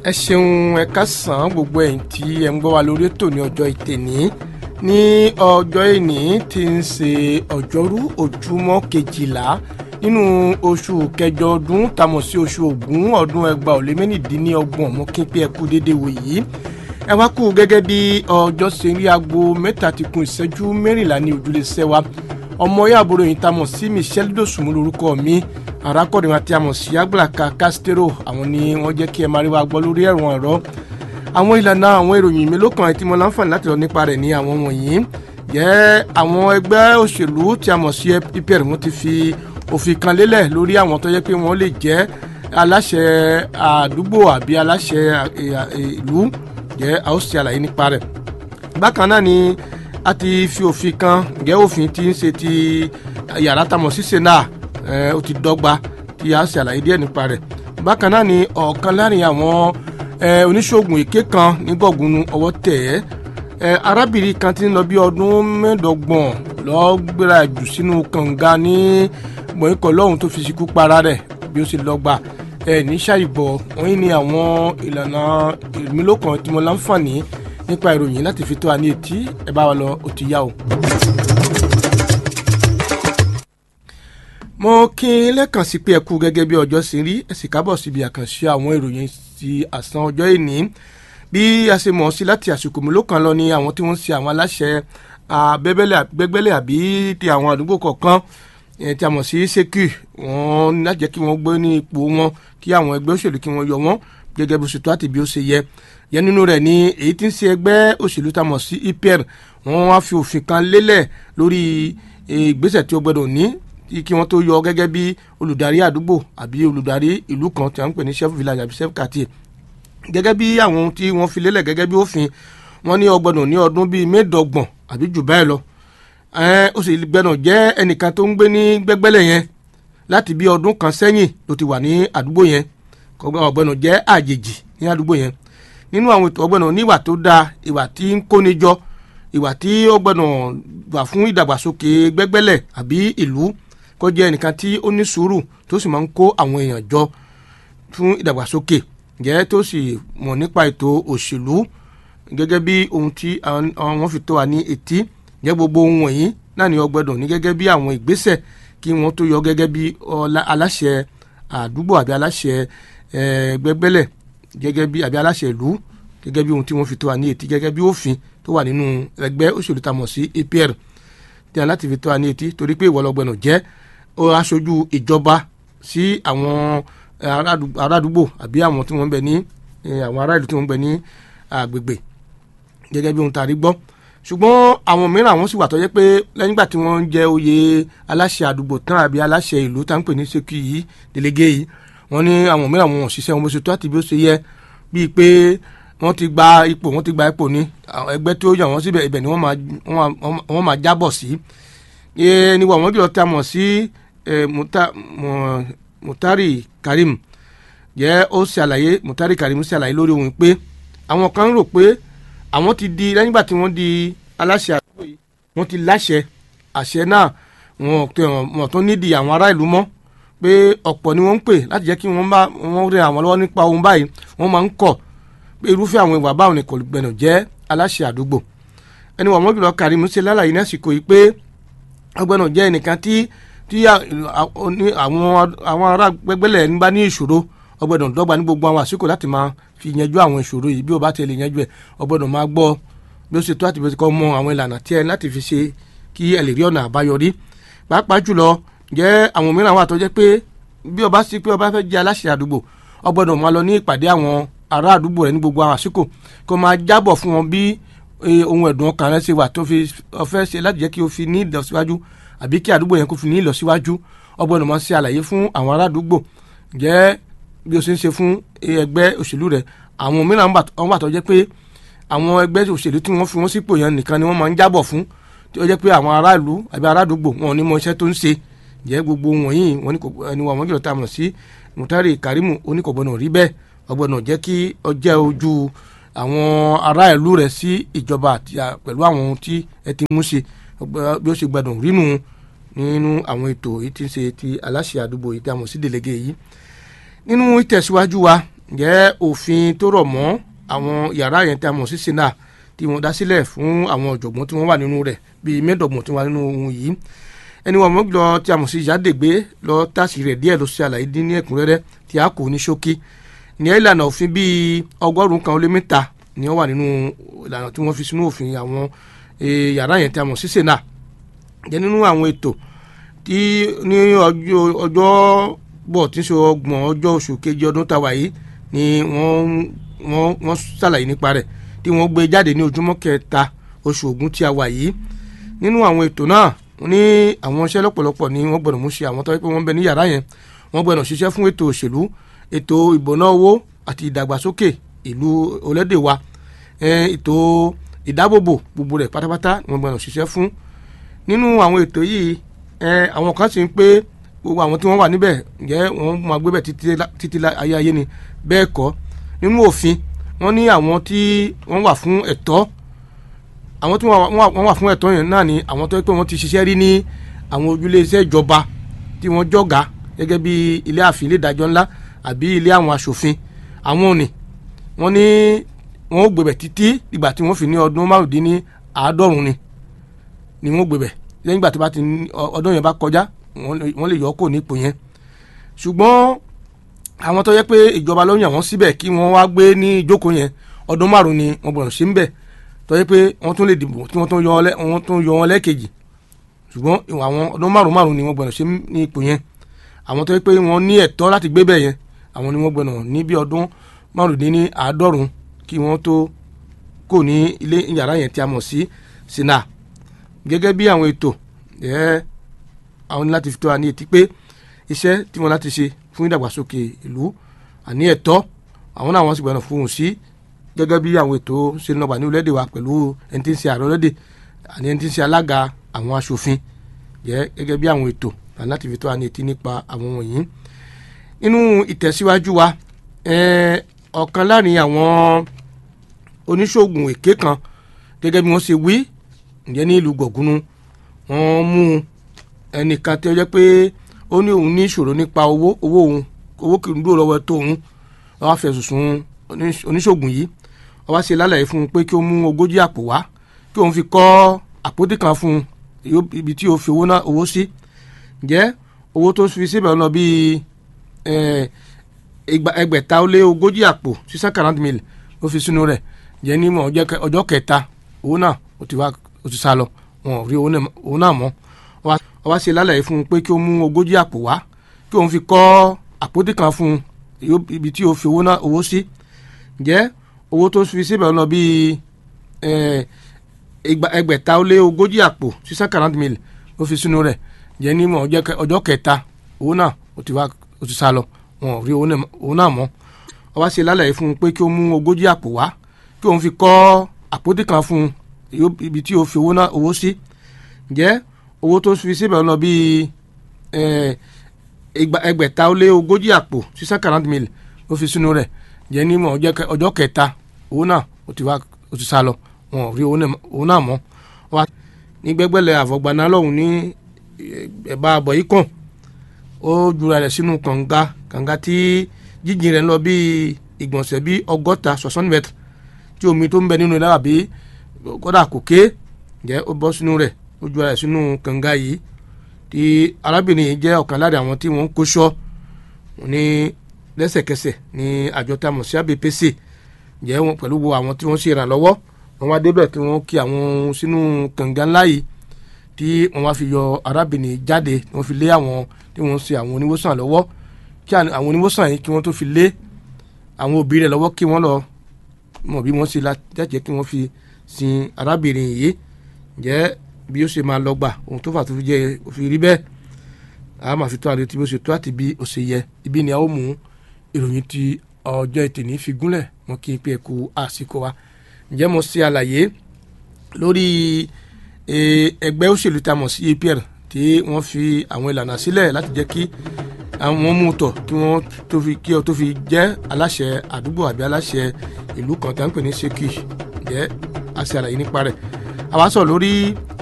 ẹ ṣeun ẹ kásán gbogbo ẹ̀yin tí ẹ ń gbọ́ wa lórí ètò ní ọjọ́ ìtẹ̀ní ní ọjọ́ ìní tí ń ṣe ọjọ́rú ojúmọ́ kejìlá nínú oṣù kẹjọ ọdún tamọ̀ sí oṣù ògún ọdún ẹgbàá ò lé mẹ́rìndínlọ́gbọ̀n mọ́ kí n pé ẹ kú déédéé wò yìí ẹ wá kú gẹ́gẹ́ bí ọjọ́ ṣe rí aago mẹ́ta ti kún ìṣẹ́jú mẹ́rìnlá ní ojúlé sẹ́wà ọmọ yà àbúrò yìí tamọ̀ sí Michelle Dosunmu lórúkọ mi arákùnrin àti àmọ̀ sí Agbala Castro àwọn ni wọ́n jẹ́ kí ẹ máa rí wa gbọ́ lórí ẹ̀rọ ẹ̀rọ àwọn ìlànà àwọn ìròyìn mélòó kan tí mo láǹfààní láti lọ nípa rẹ̀ ní àwọn wọ̀nyí jẹ́ àwọn ẹgbẹ́ òṣèlú tí a mọ̀ sí PPR wọ́n ti fi òfin kan lélẹ̀ lórí àwọn tó yẹ pé wọ́n lè jẹ́ aláṣẹ àdúgbò àbí aláṣẹ ìlú jẹ́ a ó ṣe àlàyé nípa rẹ̀ bákan náà ni a ti fi òfin kan jẹ́ òfin tí ń ṣe ti yàrá tamọ̀ sí sena ó ti dọ́gba tí a ṣe àlàyé díẹ̀ nípa rẹ̀ bákan náà ni ọ̀kan láàrin àwọn oníṣègùn èké kan ní gọ̀gùnù ọwọ́ tẹ̀ ẹ́ arábìnrin kan ti ń lọ bí ọdún mẹ́ẹ̀ẹ́dọ́gbọ̀n lọ́ọ́ gbéra jù sínú kànga ní mọ̀ọ́kọ̀ lọ́hùn tó fi ṣekú para rẹ̀ bí ó ṣe lọ́gba ẹ̀ ní ṣàìbọ̀ wọ́n ní àwọn ìlànà ìmúlòkàn tí mo láǹfààní nípa ìròyìn láti fi tó wa ní etí ẹ bá wa lọ ó ti yá o. mo kí n lẹ́kàn sí pé ẹ kú gẹ́gẹ́ bí ọjọ́ ṣe rí ẹ sì kábọ̀ síbi àkànṣe àwọn ìròyìn ti àsán ọjọ́ ìní bí a ṣe mọ̀ sí láti àsìkò mélòó kan lọ ni àwọn tí wọ́n ń ṣe àwọn aláṣẹ abẹ́gbẹ́lẹ̀ àbí ti àwọn àdúgbò kọ̀ọ̀kan tí a mọ̀ sí ṣékì wọ́n ní láti jẹ́ kí wọ́n gbé ní ipò wọn kí àwọn ẹgbẹ́ òṣèlú kí wọ́n yọ wọ́n gẹ́gẹ́ bó ṣe tó àti bí ó ṣe yẹ yẹn nínú rẹ̀ ni èyí tí ń ṣe ẹgbẹ́ òṣèlú tá a mọ̀ sí IPR wọ́n wá fi òfin kan lélẹ̀ lórí ìgbésẹ̀ tí ó gbọ́dọ̀ ní kí wọ́n tó yọ gẹ́gẹ́ bí olùdarí àdúgbò àbí olùdarí ìlú kan tí a ń pè ní chef village àbí chef quartier gẹ́gẹ́ bí àwọn tí wọ́n fi lélẹ̀ gẹ́gẹ́ bí òfin wọ́n ní ó gbọ́dọ̀ ní ọdún bíi mẹ́ẹ̀ẹ́dọ́gbọ̀n àbí jù bẹ́ẹ̀ lọ ó sì gbẹ́nà jẹ́ ẹnìkan tó ń gbé ní gbẹ́gbẹ́lẹ̀ yẹn láti bí ọdún kan sẹ́yìn ló ti wà ní àdúgbò yẹn ọ̀gbẹ́nà jẹ́ àjèjì ní àdúgbò yẹn nínú àwọn ètò ọ̀gbẹ́nà níwà tó dáa ìwà tí ń kóni jọ ìwà tí ọ̀gbẹ́nà wà fún ìdàgbàsókè gbẹ́gbẹ́lẹ̀ àbí ìlú kó jẹ́ ẹnìkan tí ó ní sùúrù tó sì máa ń kó àwọn èèyàn jọ fún ìdàgbàsókè jẹ́ tó sì mọ̀ nípa ètò òṣèlú gẹ́gẹ́ bí ohun tí àwọn fi tó wa ní etí jẹ́ gbogbo ohun wọ̀nyí náà ni ọgbẹ́dọ̀ ní gẹ́gẹ́ bí àwọn ìgbésẹ̀ kí wọ́n tó yọ gẹ́gẹ́ bí aláṣẹ àdúgbò àbí aláṣẹ gbẹgbẹ́lẹ̀ gẹ́gẹ́ bí àbí aláṣẹ ìlú gẹ́gẹ́ bí ohun tí wọ́n fi tó wa ní etí gẹ́gẹ́ bí òfin tó wà nínú ẹgbẹ́ òṣèlú tá a mọ̀ sí APR tí a láti fi tó wa ní etí torí pé ìwọ lọ́gbẹ̀nà jẹ́ aṣojú ìjọba sí àwọn arádúgbò àbí àwọn tí wọ́n ń bẹ ní àwọn ará ìlú tí wọ́n ń bẹ ní agbègbè gẹ́gẹ́ bí ohun tá a rí gbọ́ ṣùgbọ́n àwọn mìíràn àwọn sì wà tó yẹ pé lẹ́yìn ìgbà tí wọ́n ń jẹ oyè aláṣẹ àdúgbò tán àbí aláṣẹ ìlú tá ń pè ní ṣékì yìí délégué yìí wọ́n ní àwọn mìíràn wọn ò ṣiṣẹ́ wọn bó ṣe tó àti bí ó ṣe yẹ bíi pé wọ́n ti gba ipò wọ́n ti gba ipò ní ẹgbẹ́ tó yàn wọ́n síbẹ̀ ibẹ̀ ni wọ́n máa jábọ̀ sí ní wọ́n wọ́n jùlọ tá a mọ̀ sí Mutari Karim jẹ́ ó ṣe àlàyé Mutari Karim ṣe àlàyé lórí ohun pé àwọn kan rò pé àwọn ti di lẹ́yìn ìgbà tí wọ́n di aláṣẹ àdúgbò yìí wọ́n ti láṣẹ àṣẹ náà wọn tó nídìí àwọn ará ìlú mọ́ pé ọ̀pọ̀ ni wọ́n ń pè láti jẹ́ kí wọ́n bá wọ́n rẹ àwọn lọ́wọ́ nípa ohun báyìí wọ́n máa ń kọ̀ pé irúfẹ́ àwọn ìwà báwọn ni kò gbẹ̀nà jẹ́ aláṣẹ àdúgbò ẹni wọ́n mọ́jùlọ Karim ṣe lálàyé ní àsìkò yìí pé ọgbẹ́nà jẹ́ ẹnìkan tí tí àwọn ará gbẹgbẹ́lẹ̀ ń bá ní ìṣòro ọgbẹ́nà dọ́gba ní gbogbo àwọn àsìkò láti máa fi yanjú àwọn ìṣòro yìí bí o bá tẹ̀lé yanjú ẹ̀ o gbọ́dọ̀ máa gbọ́ bí ó ṣe tó àti bí ó ti kọ́ mọ àwọn ìlànà tí ẹ láti fi ṣe kí ẹ lè rí ọ̀nà àbáyọrí pàápàá jùlọ jẹ́ àwọn mìíràn wà tó jẹ́ pé bí o bá sí pé o bá fẹ́ jẹ́ aláṣẹ àdúgbò o gbọ́dọ̀ máa lọ ní ìpàdé àwọn ará àdúgbò rẹ ní gbogbo àwọn àsìkò kó máa jábọ̀ fún wọn bí ohun ẹ̀dùn ọkàn rẹ ṣe wà tó fi ọfẹ́ ṣe láti jẹ́ kí o fi ní ìlọsíwájú àbí kí àdúgbò yẹn kó fi ní ìlọsíwájú o gbọ́dọ̀ máa ṣe àlàyé fún àwọn ará àdúgbò jẹ́ bí o ṣe ń ṣe fún ẹgbẹ́ òṣèlú rẹ àwọn mìíràn wọn wà tó jẹ́ pé àwọn ẹgbẹ́ òṣèlú tí wọ́n fi wọ́n sípò yẹn nìkan ni wọ́n máa ń jábọ̀ fún tí ó jẹ́ pé àwọn aráàlú àbí arádùúgbò wọn ò ní mọ iṣẹ́ tó ń ṣe jẹ́ gbogbo wọ̀nyí wọn ní kò ẹni wọn jùlọ tá a mọ̀ sí Mutari Karimu oníkọ̀gbọ́nà rí bẹ́ẹ̀ ọgbọ́nà jẹ́ kí ọjẹ́ ojú àwọn ará ìlú rẹ̀ sí ìjọba àti pẹ̀lú àwọn ohun tí ẹ ti mú ṣe bí ó ṣe gbẹdùn rínú nínú àwọn ètò yìí tí ń ṣe ti aláṣẹ àdúgbò yìí tí a mọ̀ sí délégé yìí nínú ìtẹ̀síwájú wa ǹjẹ́ òfin tó rọ̀ mọ́ àwọn yàrá yẹn tí a mọ̀ sí sena tí wọ́n dá sílẹ̀ fún àwọn ọ̀jọ̀gbọ́n tí wọ́n wà nínú rẹ̀ bíi mẹ́ẹ̀ẹ́dọ́gbọ̀n tí wọ́n wà nínú ohun yìí ẹni wọn mọ̀ lọ tí a mọ̀ sí ìyádègbé lọ tàṣì rẹ̀ díẹ̀ ló ṣe àlàyé dín ní ẹ̀kúnrẹ́rẹ́ tí a kò ní ṣókí ní ìlànà òfin bíi ọgọ́rùn-ún kan ó lé mẹ́ta ni wọ́n wà nínú ìlànà tí wọ́n fi sínú òfin àwọn yàrá yẹn tí a mọ̀ sí sena jẹ́ nínú àwọn ètò tí ní ọjọ́ bọ̀ tí ń ṣe ọgbọ̀n ọjọ́ oṣù kejì ọdún tàwa yìí ni wọ́n wọ́n wọ́n ṣàlàyé nípa rẹ̀ tí wọ́n gbé jáde ní ojúmọ́ kẹta oṣù Ògún tí a wà yìí nínú àwọn ètò náà ní àwọn iṣẹ́ lọ́pọ̀lọpọ̀ ni wọ́n gbọ́dọ̀ mú ṣe àwọn tó yẹ pé wọ́n bẹ ní yàrá yẹn wọ́n gbọ́dọ̀ ṣiṣẹ́ fún ètò òṣèlú ètò ìbọná owó àti ìdàgbàsókè ìlú olédè wa ètò ìdábòbò gbogbo rẹ̀ pátápátá ni wọ́n gbọ́dọ̀ ṣiṣẹ́ fún nínú àwọn ètò yìí àwọn kan sì ń pé gbogbo àwọn tí wọ́n wà níbẹ̀ ǹjẹ́ wọ́n máa gbé bẹ̀ títí ayé ayé ni bẹ́ẹ̀ kọ́ nínú òfin wọ́n ní àwọn tí wọ́n wà fún ẹ̀tọ́ àwọn tí wọ́n wà fún ẹ̀tọ́ yẹn náà ni àwọn tó yẹ pé wọ́n ti ṣiṣẹ́ rí ní àwọn ojúlé iṣẹ́ ìjọba tí wọ́n jọ̀gá gẹ́gẹ́ bí ilé ààfin ilé ìdájọ́ ńlá àbí ilé àwọn aṣòfin àwọn òní wọ́n ní wọ́n ó gbébẹ̀ títí ìgbà tí wọ́n fi ní ọdún márùndínní àádọ́rùn ni ni wọ́n gbébẹ̀ lẹ́yìn ìgbà tó bá ti ọdún yẹn bá kọjá wọ́n lè yọ kó ní ipò yẹn ṣùgbọ́n àwọn tó yẹ pé ìjọba ló yàn wọ́n síbẹ̀ kí wọ́n wá gbé ní ìjókòó yẹn ọdún márùn ni wọ́n gbọ́dọ̀ ṣe ń bẹ̀ tó yẹ pé wọ́n tún lè dìbò tí wọ́n tún yọ wọn lẹ́ẹ̀kejì ṣùgbọ́n àwọn ọdún márùn márùn ni wọ́n gbọ́dọ̀ ṣe ní ipò yẹn àwọn tó yẹ pé wọ́n ní ẹ̀tọ́ láti gbé bẹ̀ yẹn àwọn ni wọ́n gbọ́dọ̀ ní bí ọdún márùndínní àádọ́rùn kí wọ́n tó kò ní ilé yàrá yẹn tí a mọ̀ sí sina gẹ́gẹ́ bí àwọn ètò ẹ̀ àwọn ní láti fi tó wa ní etí pé iṣẹ́ tí wọ́n láti ṣe fún ìdàgbàsókè ìlú àní ẹ̀tọ́ àwọn náà wọ́n sì gbọ́dọ̀ fún un sí gẹ́gẹ́ bí àwọn ètò ṣe ń lọ́gbà ní orílẹ̀-èdè wa pẹ̀lú ẹni tí ń ṣe ààrẹ orílẹ̀-èdè àní ẹni tí ń ṣe alága àwọn aṣòfin jẹ́ gẹ́gẹ́ bí àwọn ètò láti fi tó wa ní etí nípa àwọn wọ̀nyí. nínú ìtẹ̀síwájú wa ọ̀kan láàrin àwọn oníṣègùn èké kan gẹ́gẹ́ bí wọ́n ṣe wí ǹjẹ́ ní ìlú gọ̀gúnú wọ́n mú ẹnìkan tí ó jẹ́ pé ó ní òun ní ìṣòro nípa owó owó òun owó kì í dúró lọ́wọ́ tó òun wọ́n á fẹ̀sùn sùn oníṣègùn yìí wọ́n wá ṣe lálàyé fún un pé kí ó mú ogójì àpò wá kí òun fi kọ́ àpótí kan fún un ibi tí ó fi owó náà owó sí ǹjẹ́ owó tó fi síbẹ̀ lọ bíi ẹgbẹ̀ta ó lé ogójì àpò six hundred quarante mille ó fi sínú rẹ̀ ǹjẹ́ ní mọ̀ ọjọ́ kẹta owó náà ó ti wá ó ti sá lọ wọn ò rí owó náà mọ́ wọ́n wá ṣe lálàyé fún un pé kí ó mú ogójì àpò wá kí òun fi kọ́ àpótí kan fún un ibi tí ó fi owó náà owó sí ǹjẹ́ owó tó fi síbẹ̀ lọ bíi ẹgbẹ̀ta ó lé ogójì àpò six hundred quarante mille ó fi sínú rẹ̀ ǹjẹ́ ní mọ̀ ọjọ́ kẹta owó náà ó ti wá ó ti sá lọ wọn ò rí owó náà mọ́ wọ́n wá ṣe lálàyé fún un pé kí ó mú ogójì àpò wá kí òun fi kọ́ àpótí kan fún un ibi tí ó fi owó náà owó sí ǹjẹ́ owó tó fi síbẹ̀ lọ bíi ẹgbẹ̀ta ó lé ogójì àpò six hundred quarante mille ó fi sínú rẹ̀ jẹ́ ní mọ̀ ọjọ́ kẹta owó náà ó ti wá ó ti sá lọ wọn ò rí owó náà mọ́ wá ní gbẹ́gbẹ́lẹ̀ àfọ̀gbaná lọ́hùn ní ẹ̀bá àbọ̀ yìí kàn ó jura rẹ̀ sínú kànga kànga tí jíjìn rẹ̀ lọ bíi ìgbọ̀nsẹ̀ bíi ọgọ́ta soixante mètres tí omi tó ń bẹ nínú rẹ̀ àbí kódà kò ké jẹ́ ó bọ́ sínú rẹ̀ ó ju ara ẹ̀ sínú kànga yìí tí arábìnrin yìí jẹ́ ọ̀kan lára àwọn tí wọ́n ń kóṣọ́ ní lẹ́sẹ̀kẹsẹ̀ ní àjọ tá a mọ̀ sí ABPC jẹ́ wọn pẹ̀lú gbogbo àwọn tí wọ́n ṣe ìrànlọ́wọ́ wọn wá débẹ̀ tí wọ́n kí àwọn sínú kànga ńlá yìí tí wọ́n wá fi yọ arábìnrin jáde tí wọ́n fi lé àwọn tí wọ́n ṣe àwọn oníwòsàn lọ́wọ́ kí àwọn oníwòsàn yìí kí wọ́n tó fi lé àwọn òbí rẹ̀ lọ́wọ́ kí wọ́n lọ mọ̀ bí wọ́n ṣe lájẹ́ kí wọ́n fi sin arábìnrin yìí jẹ́ bí ó ṣe máa lọ gbà ohun tó fà tó fi jẹ́ òfin rí bẹ́ẹ̀ a máa fi tó àlè tí bó ṣe tó àti bí ó ṣe yẹ ibi ni a ó mú ìròyìn ti ọjọ́ ìtìní fi gúnlẹ̀ wọn kí n pé ẹ̀kú àsìkò wa ǹjẹ́ mo ṣe àlàyé lórí ẹgbẹ́ òṣèlú tá a mọ̀ sí APR tí wọ́n fi àwọn ìlànà sílẹ̀ láti jẹ́ kí àwọn mú tọ̀ kí wọ́n tó fi kí ọ tó fi jẹ́ aláṣẹ àdúgbò àbí aláṣẹ ìlú kan tá à ń pè ní Ṣèkì jẹ́ àṣẹ àlàyé nípa rẹ̀ àwa sọ lórí